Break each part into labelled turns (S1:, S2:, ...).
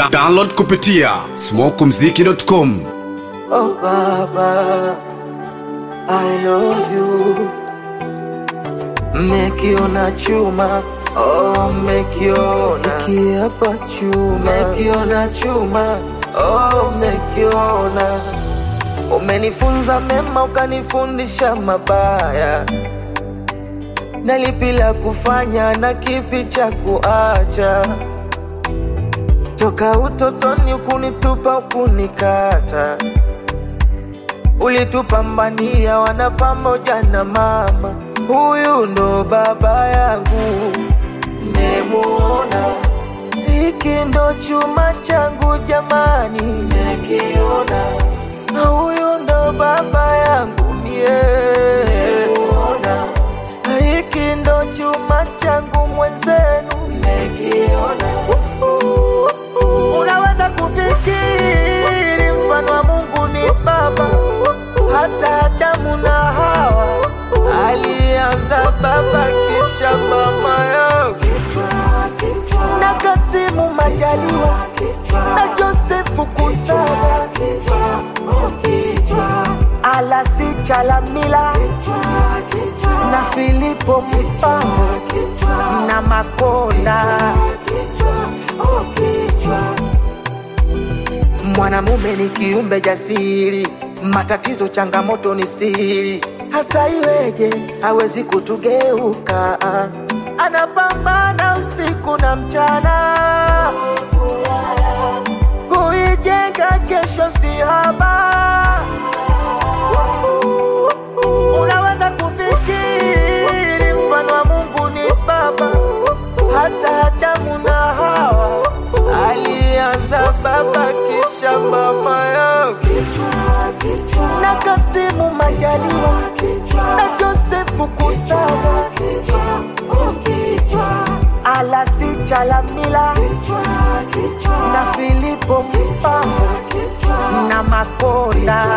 S1: Da download kupitia smokumziki.com.
S2: Oh Baba, I love you. Mekiona chuma, oh mekiona kiapa chuma, mekiona chuma, oh mekiona. Umenifunza mema ukanifundisha mabaya, na lipi la kufanya na kipi cha kuacha toka utotoni ukunitupa ukunikata, ulitupambania wana pamoja na mama. Huyu ndo baba yangu, nemuona hiki ndo chuma changu jamani, nekiona huyu ndo baba yangu mie, nemuona hiki ndo chuma changu mwenzenu, nekiona Unaweza kufikiri mfano wa Mungu ni baba, hata Adamu na Hawa alianza baba kisha mama yao, na Kasimu Majaliwa na Josefu Kusaga, Alasi Chalamila na Filipo Mpango na Makonda. Mwanamume ni kiumbe jasiri, matatizo changamoto ni siri. Hata iweje hawezi kutugeuka, anapambana usiku na mchana kuijenga kesho si haba. Unaweza kufikiri mfano wa Mungu ni baba, hata Adamu na Hawa alianza baba kisha mama yao, na Kasimu Majaliwa na Josefu Kusaga, Alasi Chalamila na Filipo Mpango na Makonda.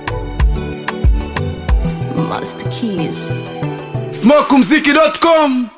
S3: Master Keys.
S1: smokumziki.com.